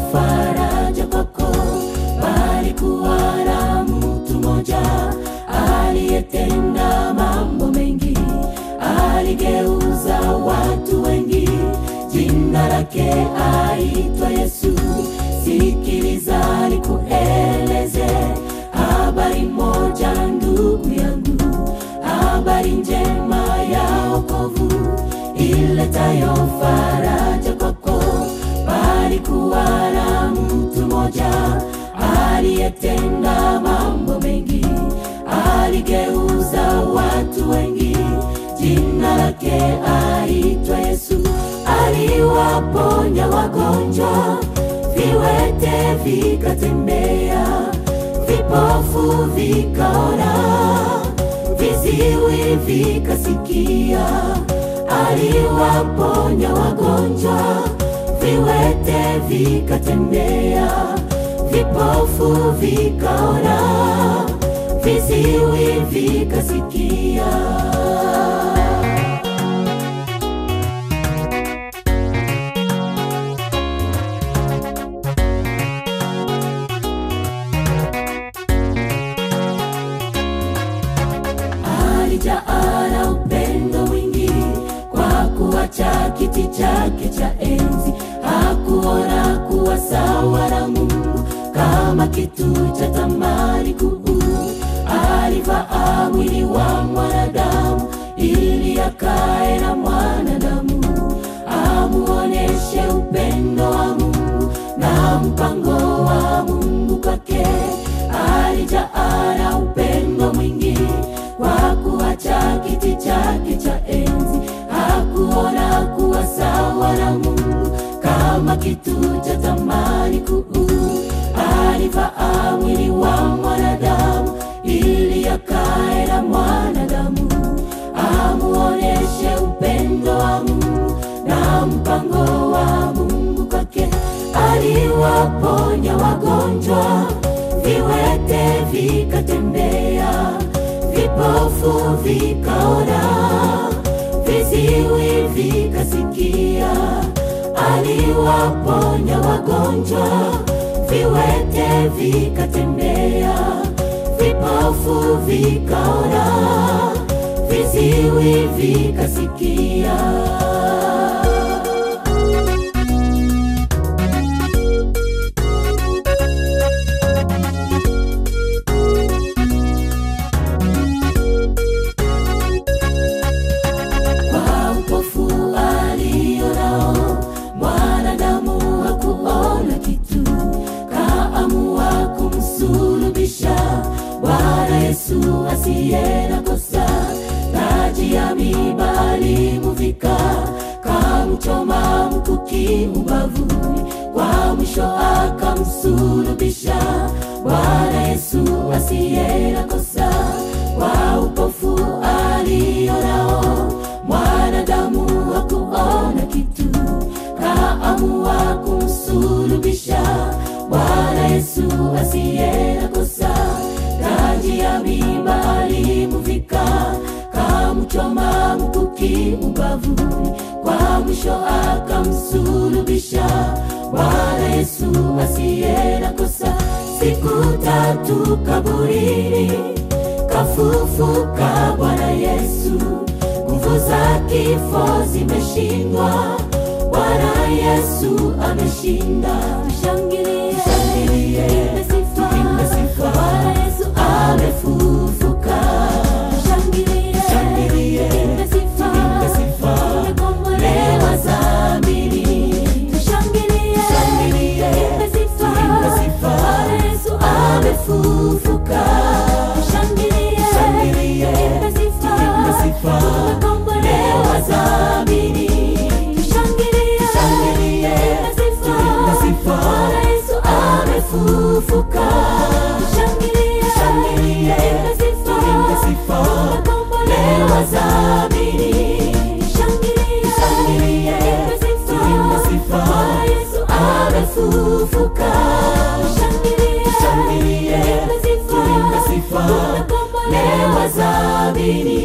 faraja kwako, bali kuwa na mtu mmoja aliyetenda mambo mengi, aligeuza watu wengi, jina lake aitwa Yesu. Sikiliza nikueleze habari moja, ndugu yangu, habari njema ya wokovu iletayo faraja kwako, bali kuwa na mtu mmoja aliyetenda mambo mengi, aligeuza watu wengi, jina lake aitwa Yesu. Aliwaponya wagonjwa, viwete vikatembea, vipofu vikaona, viziwi vikasikia. Aliwaponya wagonjwa, viwete vikatembea, vipofu vikaona, viziwi vikasikia. alijaa na upendo mwingi kwa kuacha kiti chake cha enzi hakuona kuwa sawa na mungu kama kitu cha thamani kuu alivaa mwili wa mwanadamu ili akae na mwanadamu amuoneshe upendo wa mungu na mpango wa mungu kwake alijaa na upendo mwingi kwa kuacha kiti chake cha enzi hakuona kuwa sawa na mungu kama kitu cha thamani kuu alivaa mwili wa mwanadamu ili akae na mwanadamu amuoneshe upendo wa mungu na mpango wa mungu kwake aliwaponya wagonjwa viwete vikatembea vipofu vikaona, viziwi vikasikia. Aliwaponya wagonjwa, viwete vikatembea, vipofu vikaona, viziwi vikasikia. kwa upofu alionao mwanadamu hakuona kitu kaamua kumsulubisha bwana yesu asiye na kosa taji ya miba alimuvika kamchoma mkuki ubavuni kwa mwisho akamsulubisha bwana yesu asiye na kosa kwa upofu alionao mwanadamu hakuona kitu kaamua kumsulubisha bwana yesu asiye na kosa taji ya miba alimuvika kamchoma mkuki ubavuni kwa mwisho akamsulubisha bwana yesu asiye na kosa siku tatu kaburini kafufuka bwana yesu nguvu za kifo zimeshindwa bwana yesu ameshinda tushangilie tuimbe sifa bwana yesu amefufuka tushangilie tuimbe sifa tumekombolewa dhambi tushangilie tuimbe sifa bwana yesu amefufuka tushangilie tuimbe sifa tumekombolewa dhambi tushangilie tuimbe sifa bwana yesu amefufuka tushangilie tuimbe sifa tumekombolewa dhambi tushangilie tuimbe sifa bwana yesu amefufuka tushangilie tuimbe sifa tumekombolewa dhambi